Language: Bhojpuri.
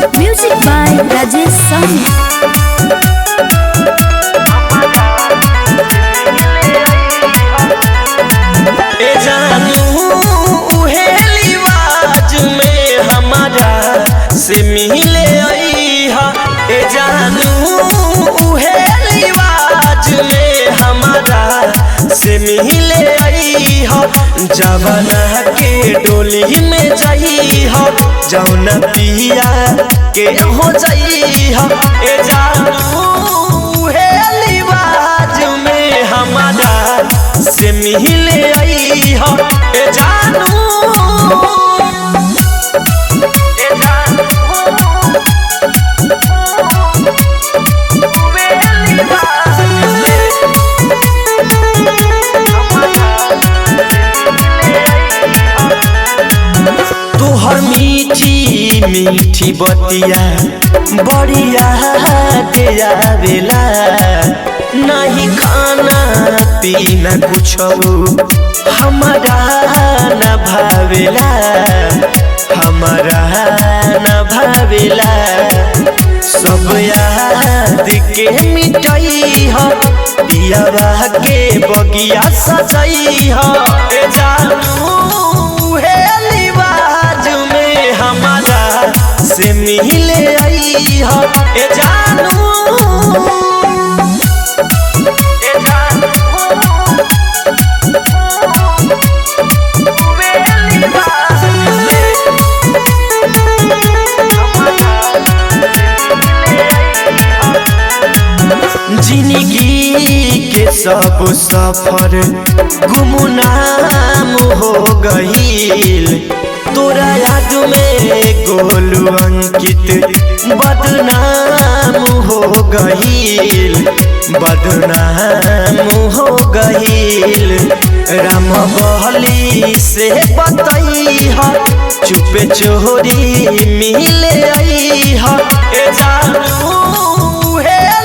Music by Rajesh Sahni. ए जानू उहे लिवाज में हमारा से मिले अइहा ए जानू उहे लिवाज में हमारा से मिले अइहा जवाना के डोली में जइहा जौना पिया के हो जइहा ए जानू उहे लिवाज में हमारा से मिले अइहा ए जानू ए जानू वे लिबास में तोहर मीठी मीठी बतिया बढ़िया दिया बेला नहीं खाना पीना कुछ हमारा न भावेला हमारा न भावेला सब याद के मिटई ह पियावा के बगिया सजई ह ए जानू हे लिबाज में हमारा से मिले आई ह ए जानू ए जानू वे लिबाज में जिंदगी के सब सफर गुमनाम हो गईल तोरा याद में गोलू अंकित बदनाम हो गईल बदनाम हो गईल राम बहली से बतई ह चुपे चोरी मिले आई ह ए जानू हे